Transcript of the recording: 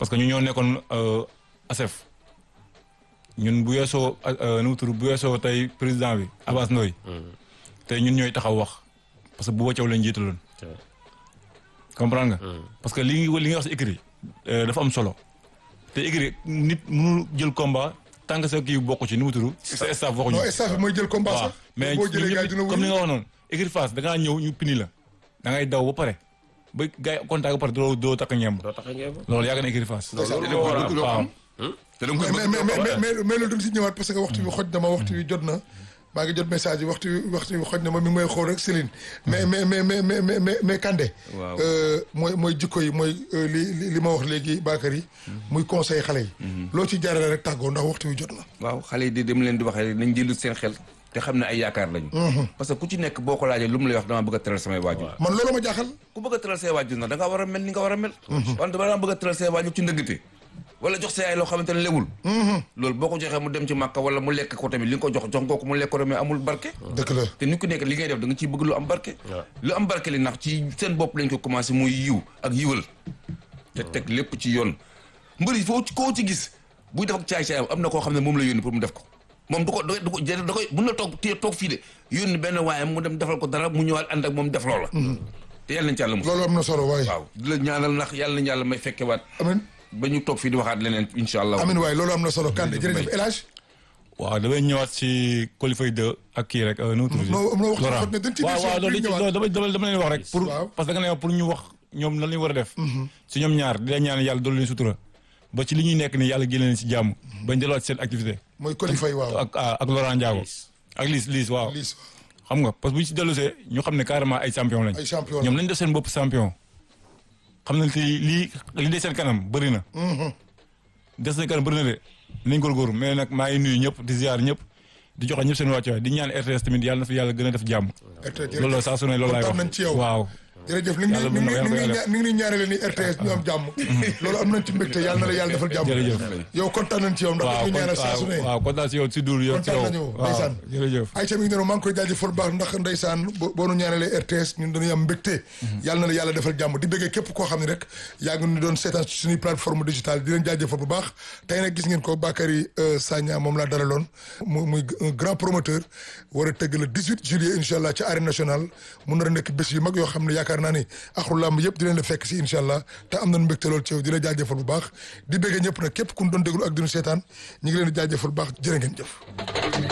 parce que ñu ñoo nekkoon ASEF ñun bu yeesoo nu mu tudd bu yeesoo tey président bi Abass Ndoye tey ñun ñooy taxaw wax parce que bu waccaw lañ jiitaloon comprendre nga parce que li li nga wax si écrit dafa am solo te écrit nit mënul jël combat tant que sa kii bokk ci nu mu tudd sa staff waxuñu non staff bi mooy jël combat waaw sax mais boo jëlee gars yi dina comme ni wuyu nga wax noonu écrit face da ngaa ñëw ñu pini la da ngay daw ba pare ba gars yi contact ba pare doo doo takk ñemb doo tax a ngeen loolu yàgg na écrit face loolu moo war a am waaw te da nga koy mais bëgg mais mais mais mais loolu duñ si ñëwaat parce que waxtu bi xoj na ma waxtu bi jot na maa ngi jot message yi waxtu bi waxtu bi xoj na ma mi ngi may xool rek Céline mais mais mais mais mais mais mais mais Kandé Waaw. euh, mooy mooy jikko yi mooy euh, li li li ma wax léegi Bakary yi muy conseil xale yi loo ci jaarale rek tàggoo ndax waxtu bi jot na waaw xale yi di dem leen di waxee nañ jëlu seen xel te xam ne ay yaakaar lañu parce que ku ci nekk boo ko laajee lu mu lay wax damaa bëgg a teral samay waajur man loolu ma jaaxal ku bëgg a teral say waajur nag da nga war a mel ni nga war a mel wante ba dama bëgg a teral say waajur ci ndëggte wala jox sa yaay loo xamante ne lewul loolu boo ko joxee mu dem ci màkka wala mu lekk ko tamit li nga ko jox jox nga ko mu lekk ko mais amul barke dëkk la te nit ku nekk li ngay def da nga ciy bëgg lu am barke lu am barke li ndax ci seen bopp lañ ko commencé muy yiw ak yiwal te teg lépp ci yoon mbër yi foo koo ci gis buy def ak caay-caayam am na koo xam ne moom la yónni pour mu def ko moom du ko du ko da koy mun na toog téye toog fii de yónni benn waayam mu dem defal ko dara mu ñëwaat ànd ak moom def loola te yàlla nañ ci yàlla mos loolu am na solo waaye waaw di la ñaanal ndax yàlla nañ yàlla may fekkewaat amin ba ñu toog fii di waxaat leneen incha allah amin waaye loolu am na solo Kandé Jërëjëf jërëjëf El Hadj waaw damay ñëwaat si qualifié 2 ak kii rek nu mu tudd non non waxtu Laurent xot ne dañ ci waaw waaw loolu dañ ci loolu dama dama dama leen wax rek pour Waaw. parce que da nga ne pour ñu wax ñoom lan lañu war a def si ñoom ñaar di leen ñaan yàlla doolu leen sutura ba ci li ñuy nekk nii yàlla génne leen si jàmm bañ delluwaat seen activité mooy qualifié waaw ak ak Laurent Ndiago ak Liss Liss waaw Liss xam nga parce que bu ñu si dellusee ñu xam ne carrément ay champion lañ ay champion ñoom nañ def seen bopp champion xam nañ te lii li des seen kanam bëri na des seen kanam bëri na de nañ góorgóorlu mais nag maa ngi nuyu ñëpp di ziar ñëpp di joxe ñëpp seen wàccuwaay di ñaan RTS tamit yàlla na fi yàlla gën a def jàmm loolu la saa su ne loolu laay wax kontaan nañ ci yow waaw jërëjëf ni ngi Yàlla ni mën na ngi ko, ni ngi yàlla ko ni ngi ñaanale ni RTS ñu am jàmm loolu am nañ ci mbégte yàlla na la yàlla defal jàmm Jërëjëf. yow kontaan nañ ci yow ndax waaw daf ñu kon ñaanal saa su ne waaw kontaan si yow si duul yow si kontaan yow nañu waaw ndeysaan jërëjëf Aïcha mi ngi noonu maa ngi koy jaajëfal bu baax ndax ndeysaan bo- boo nu ñaanalee RTS ñun dañuy am mbégte yàlla na la yàlla defal jàmm di bëggee képp koo xam ne rek yaa ngi ñu doon seetaan ci suñuy plateforme digitale di leen jaajëfal bu baax tey nag gis ngeen ko Bakary euh, Sagna moom laa dalaloon mu muy un grand promoteur war a tëgg le 18 juillet incha allah ci arène nationale mu nar a nekk bés yu mag yoo xam ne yaakaar naa ni axlu làmb yëpp di leen la fekk si incha allah te am nañ mbégte lool ci yow di la jaajëfal bu baax di bëggee ñëpp nag képp ku ñu doon déglu ak di ñu seetaan ñu ngi leen di jaajëfal bu baax jërë ngeen jëf